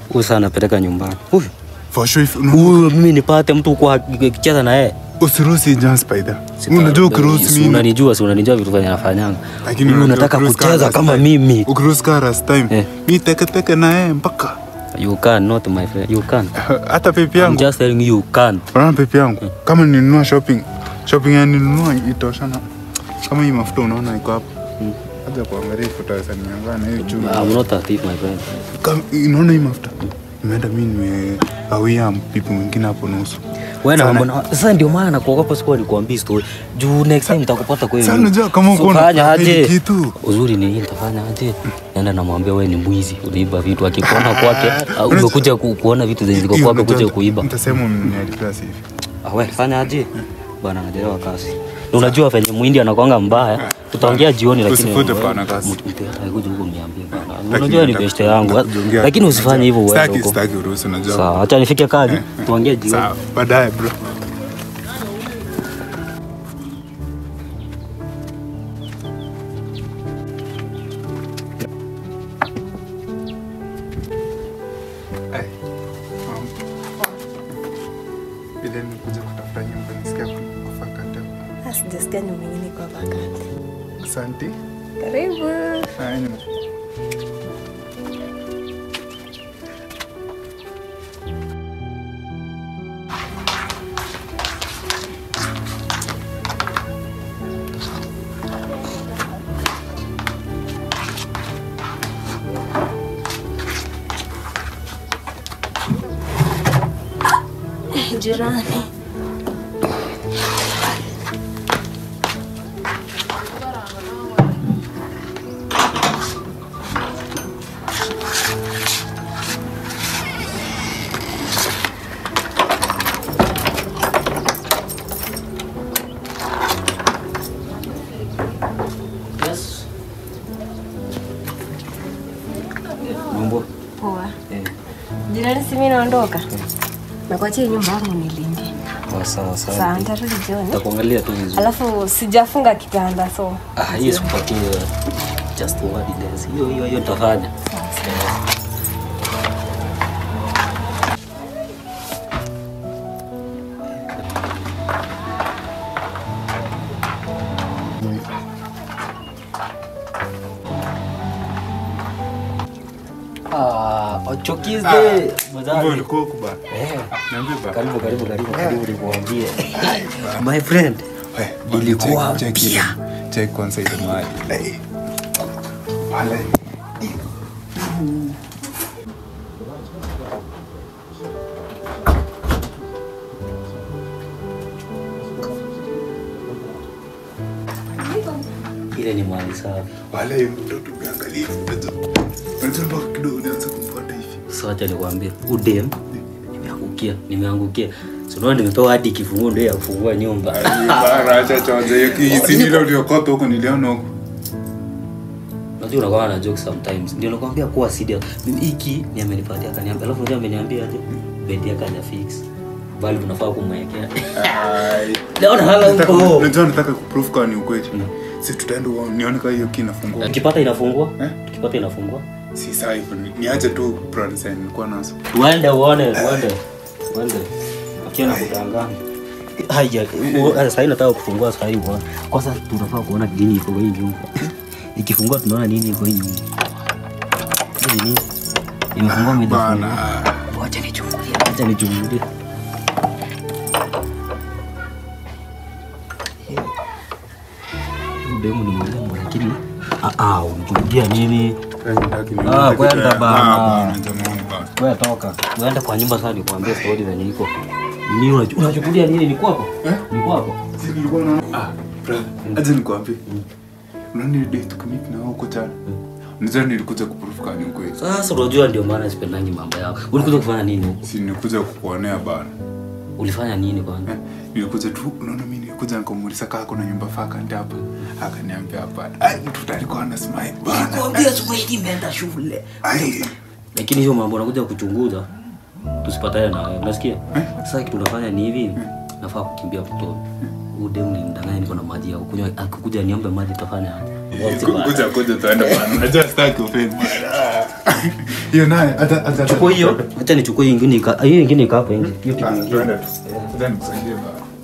Huyu sana napeleka nyumbani. Huyu For sure if huyu mimi nipate mtu kwa kicheza na yeye. usiruhusi John Spider. Unajua ukiruhusi Si mimi Unanijua, si unanijua vitu vyenye nafanyanga. lakini Mimi unajua unataka ukiruhusi kucheza kaa kama last time. mimi. Ukiruhusi kaa last time. Eh. Mimi teke teke na yeye mpaka You can not my friend. You can. hata pepe I'm yangu. just telling you you can. Unaona pepe yangu. Kama nilinunua shopping, shopping ya nilinunua itoshana. Kama hii mafuta unaona iko hapo. Acha kuangalia ifuta sana niangaa na hiyo chuma. I'm not a thief my friend. Kama unaona hii mafuta. Nimeenda mimi nimegawia pipi mwingine hapo nusu. Wewe na Sana. mambo na sasa ndio maana nakuogopa siku nikuambia story. Juu next time nitakupata kweli. Sana unajua kama uko na Fanya hili aje? kitu. Uzuri ni hii nitafanya aje? Naenda namwambia wewe ni mwizi, uliiba vitu. Akikuona kwake, au umekuja ku, kuona vitu zenye ziko Hiyo kwake unajua- kuja kuiba. Mtasema umeniharibia sifa. Ah, wewe fanya aje? Bwana anajelewa kasi. Na unajua venye muhindi anakwanga mbaya. Tutaongea jioni lakini Usifute pana kasi. Mtu- mtu atakuja huko mniambie bwana. Lakini Unajua ni nataka best yangu. kuongea- Lakini usifanye hivyo wewe. Sitaki huko. sitaki uruhusu unajua. Sawa, acha nifike kazi. Tuongee jioni. Sawa, baadaye bro. Ai, mama. Ile nimekuja kutafuta nyumba nisikia kuna vacant hapo. Sijasikia nyumba ingine kwa vacant. Asante. Karibu. Haya, nime- Jirani. Yes. Mambo. Poa. Eh. Jirani, si mimi naondoka. Nakuachia hii nyumba yangu nilinde. Oh, sawa sawa. Sawa, nitarudi jioni. Nitakuangalia tu vizuri. Alafu sijafunga kitanda so. Ah, hiyo sikupatie just one dance. Hiyo hiyo hiyo nitafanya. Ah, Ochokizde. Kumbe ulikuwa huku bana. Eh. Niambie bana. Karibu karibu karibu karibu nikuambie. My friend. We, Ilikuwa check- check ile- mpya. check kwanza ile mahali. Eh. Wale. Ile ni mali safi. Wale mtoto umeangalia. Unajua unajua mpaka kidogo unaanza kumfuata hivi. Sasa acha nikwambie, udem nimeangukia, nimeangukia. So unaona nimepewa hadi kifunguo ndio ya kufungua nyumba. Ai, bana, acha chonja hiyo kisi ile uliokota huko niliona huko. Unajua unakuwa na joke sometimes. Ndio nakwambia kuwa serious. Mimi hiki ni amenipatia akaniambia, alafu ndio ameniambia aje bedi yake haja fix. Bali tunafaa kumwekea. Ai. Leo na hala Nataka- huko. Unajua nataka kuprove kama ni ukweli. Si tutaenda uone- nione kama hiyo key inafungua. Tukipata inafungua? Eh? Tukipata inafungua? Si sawa hivyo. ni- Niache tu plans zenye nilikuwa nazo. Uende uone, uende. Uende. Akiona kutangana. Haya, u- sasa hivi nataka kufungua sasa hivi. uone. Kwanza tunafaa kuona nini iko kwa hii nyumba. Ikifungua tunaona nini iko hii nyumba. Hii nini? Imefungua mida. Bana. Wacha nichungulie. Wacha nichungulie. Demu ni mrembo lakini ah ah, unachungulia nini? Ah, kwenda bana. Wewe toka. Uende kwa nyumba sasa nikwambie story zenye iko. Nini unachu- unachukulia nini? Ni kwako? Eh? Ni kwako? aje nikwambie unaona ile date tukamit na wao huko jana unajua nilikuja kuprove kama ni ukweli Sasa unajua ndio maana sipendangi mambo yao. Ulikuja kufanya nini huko? si nilikuja kukuonea bana Ulifanya nini kwanza? Eh, nilikuja tu unaona mimi nilikuja nikamuuliza kaa kuna nyumba vacant hapa akaniambia hapana ai mtu alikuwa ana smile bana Nikwambia siku hii imeenda shule. ai Lakini hiyo mambo unakuja kuchunguza tusipatane na wewe. Unasikia? Sasa kitu tunafanya ni hivi. Nafaa kukimbia kutoka. Huyu demu ni mdanganya niko na maji ya kunywa. Akikuja niombe maji tafanya. aje? kuja kuja tuende bana unajua sitaki offend hiyo naye hata hata chukua hiyo acha nichukue hii ingine ika- hiyo ingine ika hapo nje hiyo kitu Ah, ingine tuende tu. Tuende nikusaidie baba.